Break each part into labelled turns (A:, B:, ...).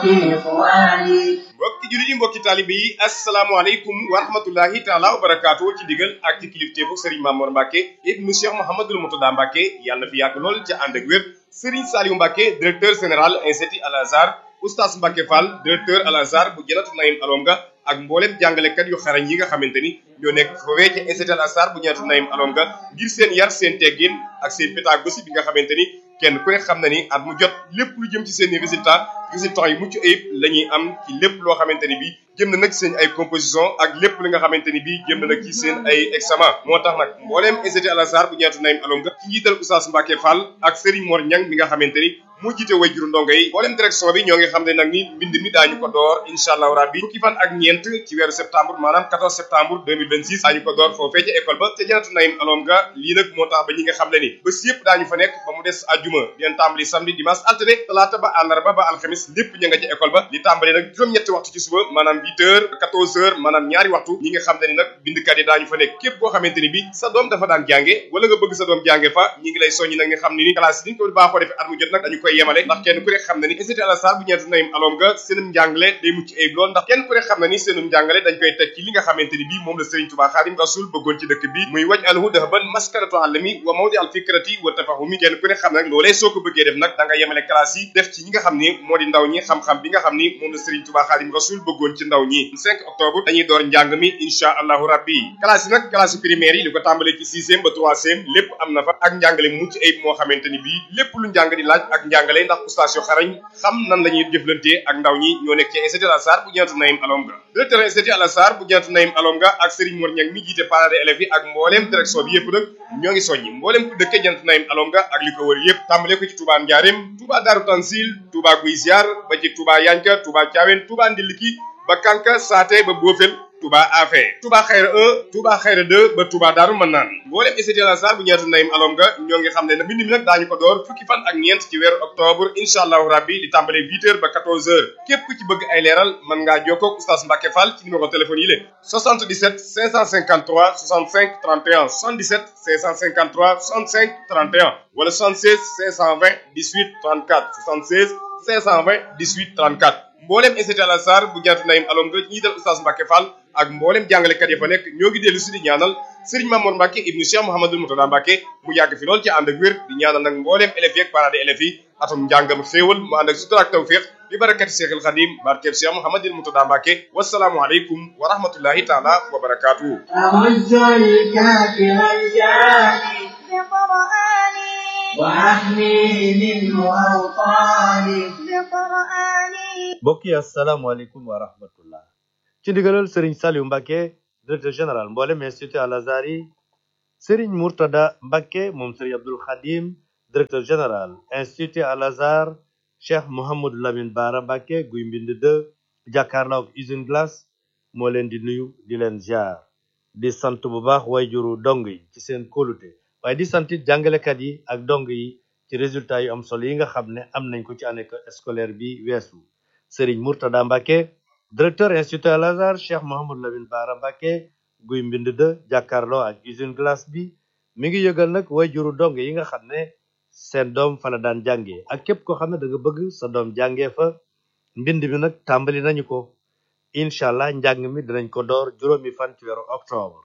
A: إخواني
B: mbokki jullit yi mbokki taalibe yi asalaamaaleykum wa rahmatullahi taala wa barakaatu ci digal ak ci kilifteefu Serigne Mamour Mbacke ibnu Cheikh Mouhamadul Moutada Mbacke yàlla na fi yàgg lool ca ànd ak wér Serigne Saliou Mbacke directeur général institut Al Azhar oustaz Mbacke Fall directeur Al Azhar bu Janatu Naïm Alonga ak mboolem jàngalekat yu xarañ yi nga xamante ni ñoo nekk foofee ca institut Al Azhar bu Janatu Naïm Alonga ngir seen yar seen teggin ak seen pédagogie bi nga xamante ni kenn ku ne xam na ni at mu jot lépp lu jëm ci seen i résultat résultats yu mucc ayib la ñuy am ci lépp loo xamante ni bii jëm na nag seen ay composition ak lépp li nga xamante ni bii jëm na nag ci seen ay examen moo tax nag mbooleem institut Al Azhar bu ñeetu Naïm Alonga ci njiital Oustaz Mbacke Fall ak Serigne Mor Niang mi nga xamante ni moo jiite way juru ndongo yi mbooleem direction bi ñoo ngi xam ne nag ni mbind mi daañu ko door incha allahu rabbi fukki fan ak ñeent ci weeru septembre maanaam 14 septembre 2026 daañu ko door foofee ca école ba ca janatu Naïm Alonga lii nag moo tax ba ñi nga xam ne ni bés yëpp daañu fa nekk ba mu des àjjuma dinañ tàmbali samedi dimanche altine talaata ba àllarba ba alxamis lépp ña nga ca école ba li tàmbali nag juróom-ñetti waxtu ci suba maanaam 8 heures 14 heures maanaam ñaari waxtu ñi nga xam ne ni nag bindkat yi daañu fa nekk képp koo xamante ni bi sa doom dafa daan jànge wala nga bëgg sa doom jànge fa ñi ngi lay soññi nag nga xam ne ni classe yi niñ ko baaxoo defee at mu jot nag dañu koy yemale ndax kenn ku ne xam na ni institut Al Azhar bu ñeetu Naïm Alonga seenum njàngale day mucc ayib lool ndax kenn ku ne xam na ni seenum njàngale dañ koy teg ci li nga xamante ni bii moom la Serigne Touba Xaadim Rasul bëggoon ci dëkk bi muy waj alhu dahaban maskaratu alami wa mawdi al fikrati wa tafahumi kenn ku ne xam nag loolee soo ko bëggee def nag da nga yemale classe yi def ci ñi nga xam ni moo di ndaw ñi xam-xam bi nga xam ni moom la Serigne Touba Xaadim Rasul bëggoon ci ndaw ñi 5 octobre dañuy door njàng mi insha allahu rabbi classe yi nag classe primaire yi li ko tàmbalee ci sixième ba troisième lépp am na fa ak njàngale mucc ayib moo xamante ni bii lépp lu njàng di laaj ak njàngale ndax oustaz yu xarañ xam nan la ñuy jëflantee ak ndaw ñi ñoo nekk ci institut Al Azhar bu Janatu Naïm Alonga directeur institut Al Azhar bu Janatu Naïm Alonga ak Serigne Mor Niang mi jiite parents d'élèves yi ak mbooleem direction bi yëpp nag ñoo ngi soññi mbooleem ku dëkkee Janatu Naïm Alonga ak li ko wër yëpp tàmbale ko ci Touba Ndiarème Touba Darou Tansil Touba Guy Ziar ba ci Touba Yanka Touba Thiawène Touba Ndiliki ba Kanka Saate ba Bofel Touba Afé Touba Xayra 1 Touba Xayra 2 ba Touba Daaru Manaan mboolem institut Al Azhar bu ñeetu Naïm Alonga ñoo ngi xam ne nag mbind mi nag daañu ko door fukki fan ak ñeent ci weeru octobre incha allahu rabbi di tàmbale 8 heures ba 14 heures képp ku ci bëgg ay leeral mën ngaa jokkoo ak oustaz Mbacke Fall ci numéro téléphone yi la 77 553 65 31 77 553 65 31 wala 76 520 18 34 76 520 18 34 mboolem institut Al Azhar bu Janatu Naïm Alonga ñi dal oustaz Mbacke Fall ak mboolem jàngalekat ya fa nekk ñoo ngi dellu si di ñaanal Serigne Mamour Mbacke ibnu Cheikh Mouhamadul Moutada Mbacke mu yàgg fi lool ci ànd ak wér di ñaanal nag mboolem élèves yi ak parents d'élèves yi atum njàngam xéewal mu ànd ak sutura ak tawfiq bi barakati Cheikhul Khadim barkeb Cheikh Mouhamadul Moutada Mbacke wasalaamu aleykum wa rahmatullahi taala wa barakatuhu
A: أعز الكافر الجاني
C: بقرآني
A: وأحمي منه أوطاني
C: بقرآني
D: mbokk yi asalaamaaleykum wa rahmatullah ci ndigalal Serigne Saliou Mbacke directeur général mboolem institut Al Azhar yi Serigne Mourtada Mbacke moom Serigne Abdoul Khadim directeur général institut Al Azhar Cheikh Mouhamadou Lamine Bara Mbacke guy mbind de jàkkaarloo ak usine glace moo leen di nuyu di leen ziar di sant bu baax wayjuru dong yi ci seen kóolute waaye di sant it jàngalekat yi ak dong yi ci résultat yu am solo yi nga xam ne am nañ ko ci année scolaire bi weesu Serigne Mourtada Mbacke directeur institut Al Azhar Cheikh Mouhamadou Lamine Bara Mbacke guy mbind de jàkkaarloo ak usine glace bi mi ngi yëgal nag wayjuru dong yi nga xam ne seen doom fa la daan jàngee ak képp koo xam ne da nga bëgg sa doom jàngee fa mbind mi nag tàmbali nañu ko incha allah njàng mi dinañ ko door juróomi fan ci weeru octobre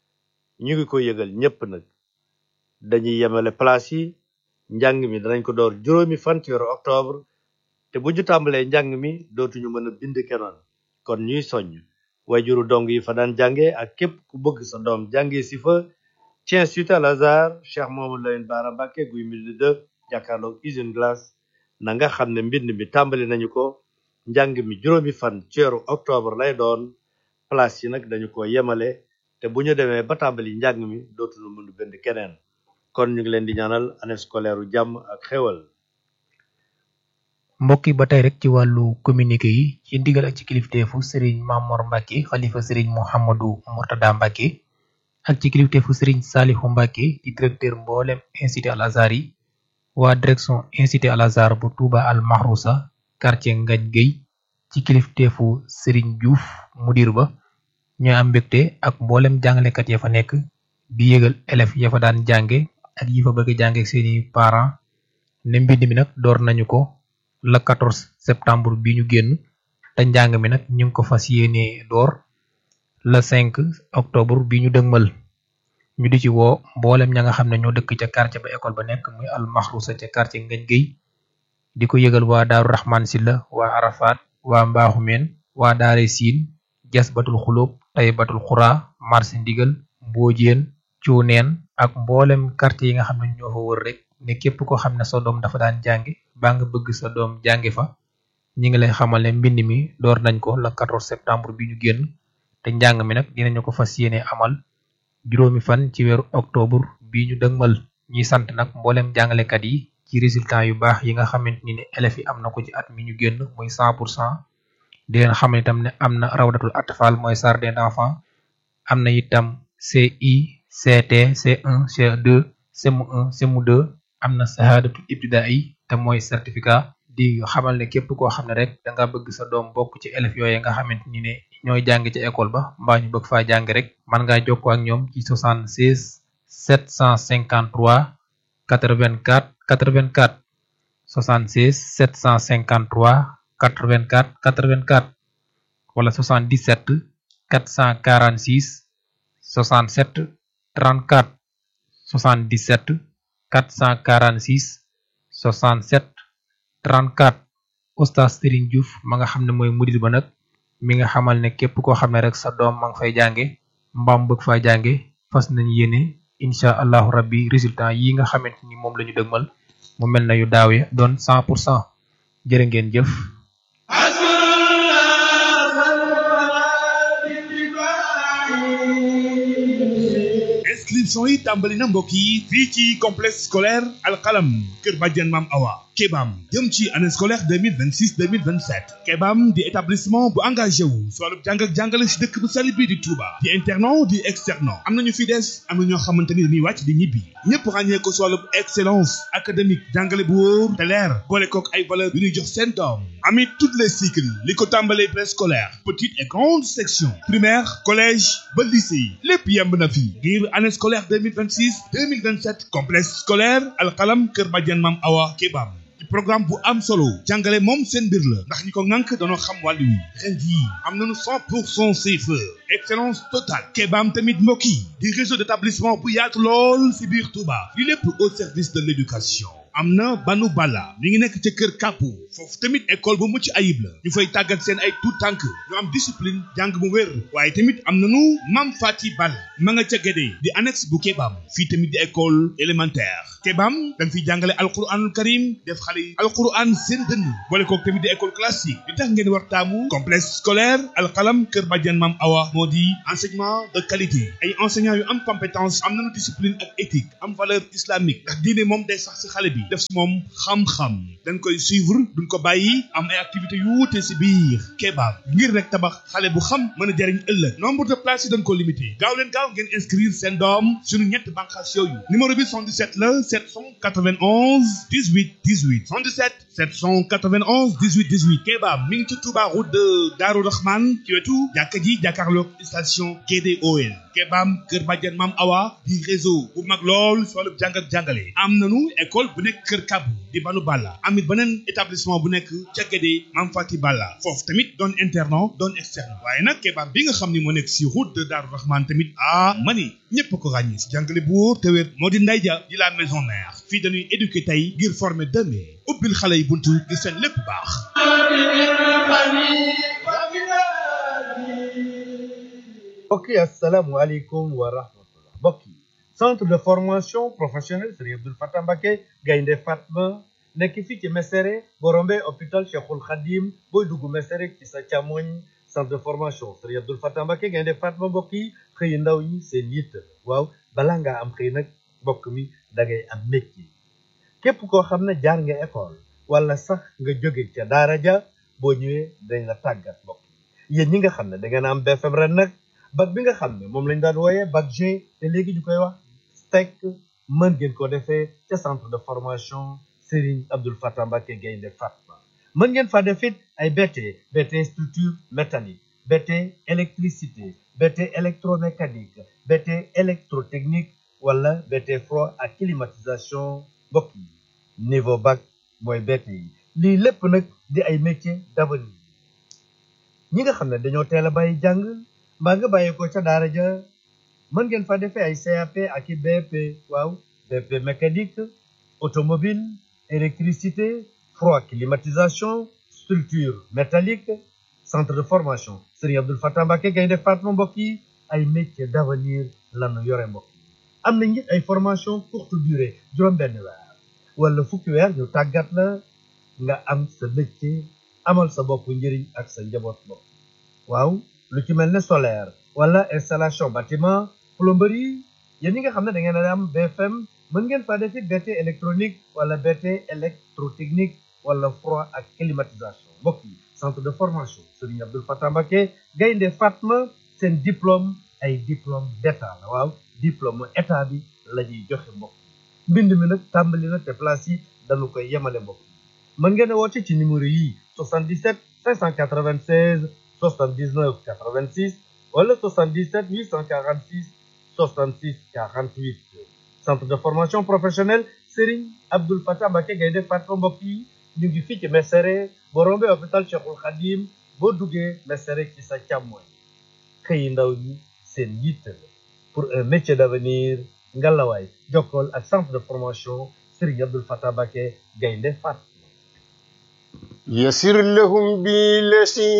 D: ñu ngi ko yëgal ñépp nag dañuy yemale place yi njàng mi danañ ko door juróomi fan ci weeru octobre te bu ñu tàmbalee njàng mi dootuñu mën a bind kenoon kon ñuy soññ wayjuru dong yi fa daan jànge ak képp ku bëgg sa doom jànge si fa ci institut Al Azhar Cheikh Mouhamadou Lamine Bara Mbacke guy mbind de jàkkaarloog usine glace na nga xam ne mbind mi tàmbali nañu ko njàng mi juróomi fan ci weeru octobre lay doon place yi nag dañu ko yemale te bu ñu demee ba tàmbali njàng mi dootuñu mën a bind keneen kon ñu ngi leen di ñaanal année scolaire u jàmm ak xéwal
E: mbokk yi ba tey rek ci wàllu communiqué yi ci ndigal ak ci kilifteefu Serigne Mamor Mbacke xalifa Serigne Mouhamadou Mourtada Mbacke ak ci kilifteefu Serigne Salihu Mbacke di directeur mboolem institut Al Azhar yi waa direction institut Al Azhar bu Touba Al Mahrousa quartier Ngagne Gueye ci kilifteefu Serigne Diouf mudir ba ñoo am mbégte ak mboolem jàngalekat ya fa nekk di yëgal élèves ya fa daan jànge ak yi fa bëgg jànge ak seeni parents ne mbind mi nag door nañu ko le 14 septembre bi ñu génn te njàng mi nag ñu ngi ko fas yéene door le 5 octobre bi ñu dëgmal ñu di ci woo mboolem ña nga xam ne ñoo dëkk ca quartier ba école ba nekk muy al maxrusa ca quartier ngañ géy di ko yëgal waa daaru raxmaan silla waa arafat waa mbaaxumeen waa daare siin jas batul xulóob tay batul xuraa marché ndigal mboojeen cuuneen ak mboolem quartier yi nga xam ne ñoo fa wër rek ne képp ko xam ne sa doom dafa daan jàngi baa nga bëgg sa doom jàngi fa ñi ngi lay xamal ne mbind mi door nañ ko le 14 septembre bi ñu génn te njàng mi nag dinañu ko fas yéene amal juróomi fan ci weeru octobre bi ñu dëgmal ñuy sant nag mboolem jàngalekat yi ci résultat yu baax yi nga xamante ni ne élèves yi am na ko ci at mi ñu génn muy 100 pour cent di leen xamal itam ne am na rawdatul atfal mooy jardin d'enfants am na itam CI CT C1 C2 CM1 CM2 am na sahadatul ibtidaai te mooy certificat di xamal ne képp koo xam ne rek da nga bëgg sa doom bokk ci élèves yooyu nga xamante ni ne ñooy jàng ci école ba mbaa ñu bëgg faa jàng rek mën ngaa jokkoo ak ñoom ci 76 753 84 84 76 753 84 84 wala 77 446 67 34 77 446 67 34 oustaz Serigne Diouf ma nga xam ne mooy mudir ba nag mi nga xamal ne képp koo xam ne rek sa doom ma nga fay jànge mbaam bëgg faa jànge fas nañ yéene incha allahu rabbi résultat yi nga xamante ni moom la ñu dëgmal mu mel na yu daaw ya doon 100 pour cent jërë ngeen jëf
F: inscription yi tàmbali na mbokk yi fii ci complexe scolaire alxalam kër Badiane Mam Awa Kebam jëm ci année scolaire 2026 2027 Kebam di établissement bu engagé wu si wàllu jàng ak jàngale si dëkk bu sell bii di Touba di internat di externat am na ñu fi des am na ñoo xamante ni dañuy wàcc di ñibbi ñëpp ràññee ko si wàllu excellence académique jàngale bu wóor te leer boole kook ay valeurs yu ñuy jox seen doom amit toutes les cycles li ko tàmbalee préscolaire petite et grande section primaire collège ba lycée lépp yemb na fi ngir année scolaire 2026 2027 complexe scolaire alxalam kër Badiane Mam Awa Kebam ci programme bu am solo jàngale moom seen mbir la ndax ñi ko ŋànk dañoo xam wàllu wi ren jii am nañu 100 pour cent CFE excellence totale Kebam tamit mbokk yi di réseau d'établissement bu yaatu lool si biir Touba li lépp au service de l'éducation am na banu bala mi ngi nekk ca kër kàppu foofu tamit école bu mucc ayib la ñu fay tàggat seen ay tout tànk ñu am discipline jàng mu wér waaye tamit am nanu mam fati bal ma nga ca gédee di annexe bu Kebam fii tamit di école élémentaire Kebam dañ fiy jàngale alquranul karim def xale yi alquran seen dënn boole kook tamit di école classique li tax ngeen war taamu complexe scolaire alxalam kër Badiane Mam Awa moo di enseignement de qualité ay enseignants yu am compétence am nanu discipline ak éthique am valeur islamique ndax diine moom day sax si xale bi def si moom xam-xam dañ koy suivre duñ ko bàyyi am ay activités yu wuute si biir Kebam ngir rek tabax xale bu xam mën a jariñ ëllëg nombre de places yi dañ ko limité gaaw leen gaaw ngeen inscrire seen doom suñu ñett bànqaas yooyu numéro bi 77 la 791 18 18 77 791 18 18 Kebam mi ngi ci Touba route de Darou Rahman ci wetu jàkka ji jàkkaarloog station GDOL Kebam Kër Badiane Mam Awa di réseau bu mag lool si wàllu jàng ak jàngale am nanu école bu nekk Kër Kabu di Banu Balla amit beneen établissement bu nekk ca Guédé Mam Fati Balla foofu tamit doon internat doon externe waaye nag Kebam bi nga xam ni moo nekk si route de Darou Rahman tamit ah mani ñëpp ko ràññee si jàngale bu wóor te wér moo di nday ja di la maison mère fii dañuy éduquer tey ngir former demain ubbil xale yi buntu ngir seen lépp baax
D: mbokk yi asalaamualeykum wa rahmatullah mbokk yi centre de formation professionnelle Serigne Abdoul Fatah Mbacké Gaynde Fatma nekk fii ci Mesere boo rombee hôpital Cheikhul Khadim booy dugg Mesere ci sa càmmoñ centre de formation Serigne Abdoul Fatah Mbacké Gaynde Fatma mbokk yi xëy ndaw ñi seen yitt waaw balaa ngaa am xëy nag mbokk mi da ngay am métier képp koo xam ne jaar nga école wala sax nga jóge ca daara ja boo ñëwee dañ la tàggat mbokk yi yéen ñi nga xam ne da ngeen am BFM ren nag bac bi nga xam ne moom lañ daan wooyee bac G te léegi ñu koy wax STEC mën ngeen ko defee ca centre de formation Serigne Abdoul Fatah Mbacké Gaynde Fatma mën ngeen fa def it ay BT BT structure métallique BT électricité BT électromécanique BT électrotechnique wala BT froid ak climatisation mbokk yi niveau bac mooy BT yi lii lépp nag di ay métiers d'avenir ñi nga xam ne dañoo teel a bàyyi jàng mbaa nga bàyyi ko ca daara ja mën ngeen fa defee ay CAP ak i BP waaw BP mécanique automobile électricité froid climatisation structure métallique centre de formation Serigne Abdoul Fatah Mbacké Gaynde Fatma mbokk yi ay métiers d'avenir lanu yore mbokk yi am na it ay formation courte durée juróom benn weer wala fukki weer ñu tàggat la nga am sa métier amal sa bopp njëriñ ak sa njaboot bopp waaw lu ci mel ne solaire wala installation bâtiment plomberie yéen ñi nga xam ne da ngeen a am BFM mën ngeen faa defi BT électronique wala BT électrotechnique wala froid ak climatisation mbokk yi centre de formation Serigne Abdoul Fatah Mbacké Gaynde Fatma seen diplôme ay diplôme d'état la waaw diplôme état bi la ñuy joxe mbokk yi mbind mi nag tàmbali na te place yi dañu koy yemale mbokk yi mën ngeen a woote ci numéro yi 77 596 79 86 wala 77 846 66 48 centre de formation professionnelle Serigne Abdoul Fatah Mbacké Gaynde Fatma mbokk yi ñu ngi fii ci Mesere boo rombee hôpital Cheikhul Khadim boo duggee Mesere ci sa càmmoñ xëyi ndaw ñi seen yitte la pour un métier d'avenir ngalawaay jokkool ak centre de formation Serigne Abdoul Fatah Mbacké Gaynde Fatma
G: يسر لهم بالذي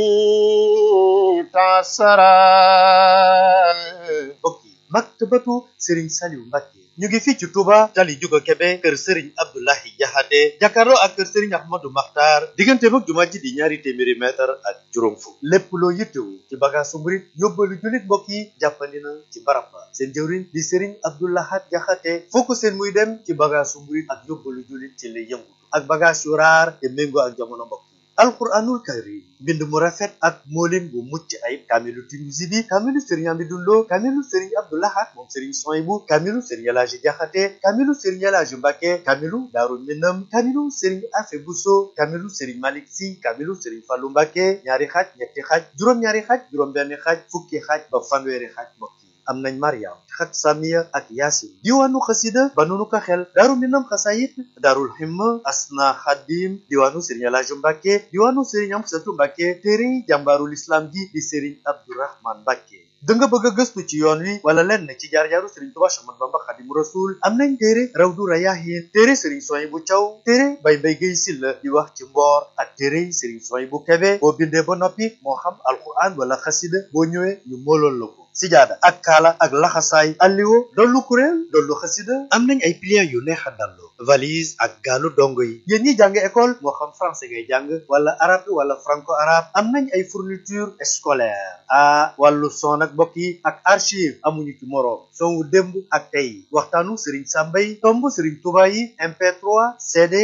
G: تعسرا
D: mbokk yi maktabatu Serigne Saliou Mbacké ñu ngi fii ci Touba tali Juga Kebe kër Serigne Abdoulahi Jaxate jàkkaarloo ak kër Serigne Ahmadou Makhtar diggante mag jumaa ji di ñaari téeméeri mètre ak juróom fukk lépp loo yittewu ci bagaasu murit yóbbalu jullit mbokk yi jàppandi na ci barab ba seen jëwriñ di Serigne Abdoulahat Jaxate foo ko seen muy dem ci bagaasu murit ak yóbbalu jullit ci lay yëngutu ak bagaas yu raar te méngoo ak jamono mbokk yi alquranul karim mbind mu rafet ak moolin bu mucc ayib kaamilu Tinuusi bi kaamilu Serigne Amidou Lo kaamilu Serigne Abdoulahat moom Serigne Soyibu kaamilu Serigne Elaaji Jaxate kaamilu Serigne Elaaji Mbacké kaamilu Daaru Minam kaamilu Serigne Afe Buso kaamilu Serigne Malick Si kaamilu Serigne Fallu Mbacké ñaari xaaj ñetti xaaj juróom-ñaari xaaj juróom-benn xaaj fukki xaaj ba fanweeri xaaj mbokk yi am nañ Mariam xat Samiya ak Yaasin diwaanu xasida ba nunu ko xel daaru minam xasayit daarul himma asna xadim diwaanu Serigne Elaaji Mbacké diwaanu Serigne Amsatu Mbacké téere jàmbaarul islam ji di Serigne Abdourahman Mbacké da nga bëgg a gëstu ci yoon wi wala lenn ci jaar-jaaru Serigne Touba Ahmadu Bamba Xadimu Rasul am nañ téere Rawdu Rayaahin téere Serigne Souhaïbou Thiaw téere Baye Mbaye Guèye Sylla di wax ci mboor ak téere Serigne Souhaïbou Kébé boo bindee ba noppi moo xam alquran wala xasida boo ñëwee ñu moolool la ko sijaada ak kaala ak laxasaay alliwo dollu kuréel dollu xasida am nañ ay pliants yu neex a dallu valise ak gaalu dongo yi yéen ñi jàng école moo xam français ngay jàng wala arabe wala franco arabe am nañ ay fourniture scolaire ah wàllu son ak mbokk yi ak archive amuñu ci moroom son wu démb ak tey waxtaanu Serigne Samba yi tomb Serigne Touba yi MP3 CD